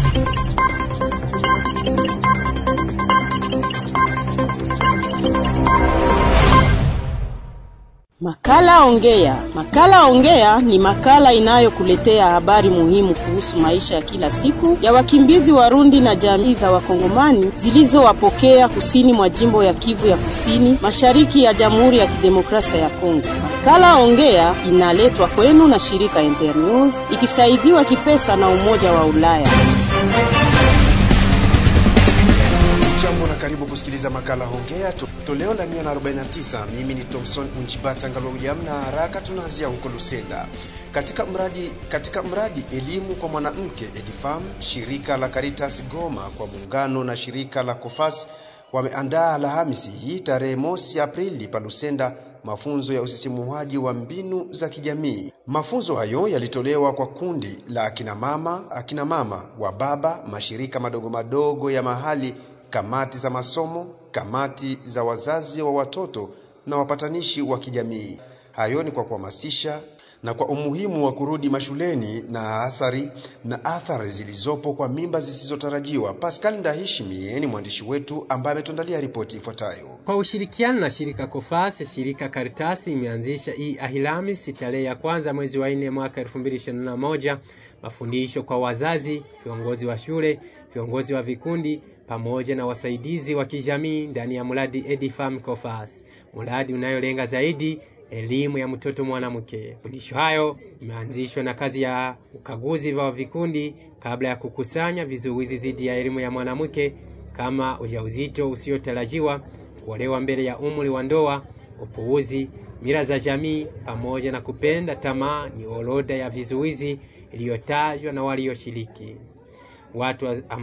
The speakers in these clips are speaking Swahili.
Makala Ongea. Makala Ongea ni makala inayokuletea habari muhimu kuhusu maisha ya kila siku ya wakimbizi Warundi na jamii za Wakongomani zilizowapokea kusini mwa jimbo ya Kivu ya Kusini, mashariki ya Jamhuri ya Kidemokrasia ya Kongo. Makala Ongea inaletwa kwenu na shirika Internews ikisaidiwa kipesa na Umoja wa Ulaya. Jambo na karibu kusikiliza makala Hongea to, toleo la 149. Mimi ni Thomson Unjibata Ngalo William, na haraka tunaanzia huko Lusenda. Katika mradi katika mradi elimu kwa mwanamke Edifam, shirika la Caritas Goma kwa muungano na shirika la Kofas wameandaa Alhamisi hii tarehe mosi Aprili pa Lusenda mafunzo ya usisimuaji wa mbinu za kijamii. Mafunzo hayo yalitolewa kwa kundi la akina mama, akina mama wa baba, mashirika madogo madogo ya mahali kamati za masomo, kamati za wazazi wa watoto na wapatanishi wa kijamii. Hayo ni kwa kuhamasisha na kwa umuhimu wa kurudi mashuleni na athari na athari zilizopo kwa mimba zisizotarajiwa. Pascal Ndahishimie ni mwandishi wetu ambaye ametuandalia ripoti ifuatayo. Kwa ushirikiano na shirika Kofas, shirika Karitasi imeanzisha hii Alhamisi tarehe ya kwanza mwezi wa nne mwaka 2021 mafundisho kwa wazazi, viongozi wa shule, viongozi wa vikundi pamoja na wasaidizi wa kijamii ndani ya mradi Edifam Kofas, mradi unayolenga zaidi elimu ya mtoto mwanamke. Mafundisho hayo imeanzishwa na kazi ya ukaguzi wa vikundi kabla ya kukusanya vizuizi dhidi ya elimu ya mwanamke kama ujauzito usiotarajiwa, kuolewa mbele ya umri wa ndoa, upuuzi, mila za jamii pamoja na kupenda tamaa ni orodha ya vizuizi iliyotajwa na walioshiriki. Watu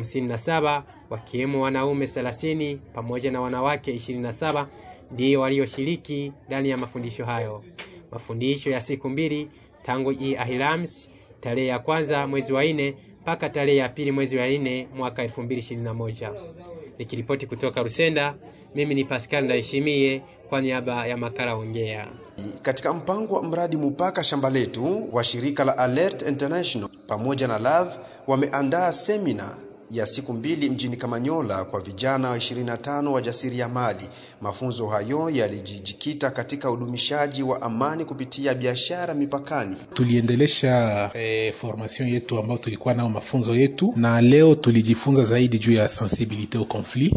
57 wakiwemo wanaume 30 pamoja na wanawake 27 ndio walioshiriki ndani ya mafundisho hayo. Mafundisho ya siku mbili tangu hii Alhamisi tarehe ya kwanza mwezi wa nne mpaka tarehe ya pili mwezi wa nne mwaka 2021. Nikiripoti kutoka Rusenda, mimi ni Pascal Ndaheshimie kwa niaba ya makala Ongea. Katika mpango wa mradi Mupaka Shamba Letu wa shirika la Alert International pamoja na Love wameandaa semina ya siku mbili mjini Kamanyola kwa vijana wa 25 wa jasiriamali. Mafunzo hayo yalijikita katika udumishaji wa amani kupitia biashara mipakani. Tuliendelesha eh, formation yetu ambayo tulikuwa nao mafunzo yetu, na leo tulijifunza zaidi juu ya sensibilite au conflit.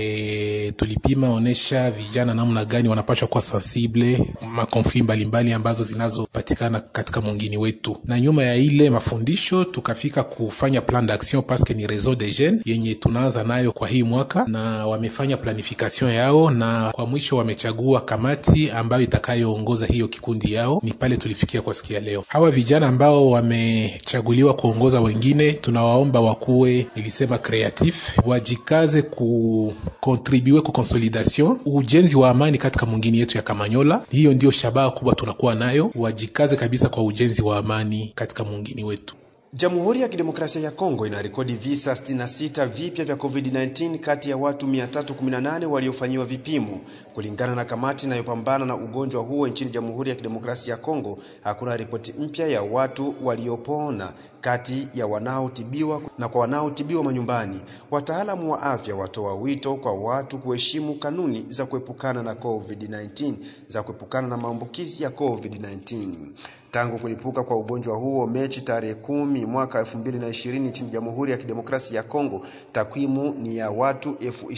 Eh, tulipima onesha vijana namna gani wanapaswa kuwa sensible makonfli mbalimbali ambazo zinazopatikana katika mwingini wetu, na nyuma ya ile mafundisho tukafika kufanya plan d'action paske ni réseau de jeunes yenye tunaanza nayo kwa hii mwaka, na wamefanya planification yao, na kwa mwisho wamechagua kamati ambayo itakayoongoza hiyo kikundi yao. Ni pale tulifikia kwa siku ya leo. Hawa vijana ambao wamechaguliwa kuongoza wengine, tunawaomba wakuwe, nilisema creatif, wajikaze ku kontribue ku consolidation ujenzi wa amani katika mwingine yetu ya Kamanyola. Hiyo ndio shabaha kubwa tunakuwa nayo, wajikaze kabisa kwa ujenzi wa amani katika mwingine wetu. Jamhuri ya Kidemokrasia ya Kongo inarekodi visa 66 vipya vya COVID-19 kati ya watu 318 waliofanyiwa vipimo. Kulingana na kamati inayopambana na ugonjwa huo nchini Jamhuri ya Kidemokrasia ya Kongo, hakuna ripoti mpya ya watu waliopona kati ya wanaotibiwa na kwa wanaotibiwa manyumbani. Wataalamu wa afya watoa wito kwa watu kuheshimu kanuni za kuepukana na COVID-19 za kuepukana na maambukizi ya COVID-19. Tangu kulipuka kwa ugonjwa huo Mechi tarehe kumi mwaka 2020 nchini Jamhuri ya Kidemokrasia ya Kongo, takwimu ni ya watu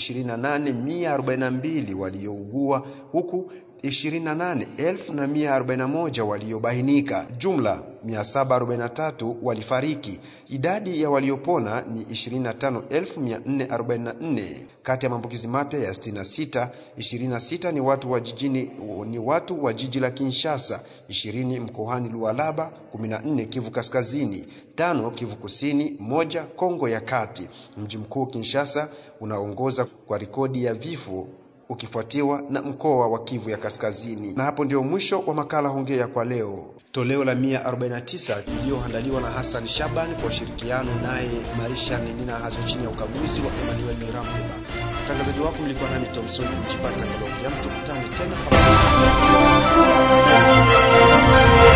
28142 waliougua huku 28141 waliobainika. Jumla 743 walifariki. Idadi ya waliopona ni 25444. Kati ya maambukizi mapya ya 66, 26 ni watu wa jijini ni watu wa jiji la Kinshasa, 20 mkoani Lualaba, 14 Kivu Kaskazini, tano Kivu Kusini, moja Kongo ya Kati. Mji mkuu Kinshasa unaongoza kwa rekodi ya vifo ukifuatiwa na mkoa wa Kivu ya Kaskazini. Na hapo ndio mwisho wa makala Hongea kwa leo, toleo la 149 iliyoandaliwa na Hassan Shaban kwa ushirikiano naye Marisha Nina Hazo chini ya ukaguzi wa Emmanuel Mirambeba. Mtangazaji wako mlikuwa nami Thompson Mchipata Ngalo. Tukutane tena.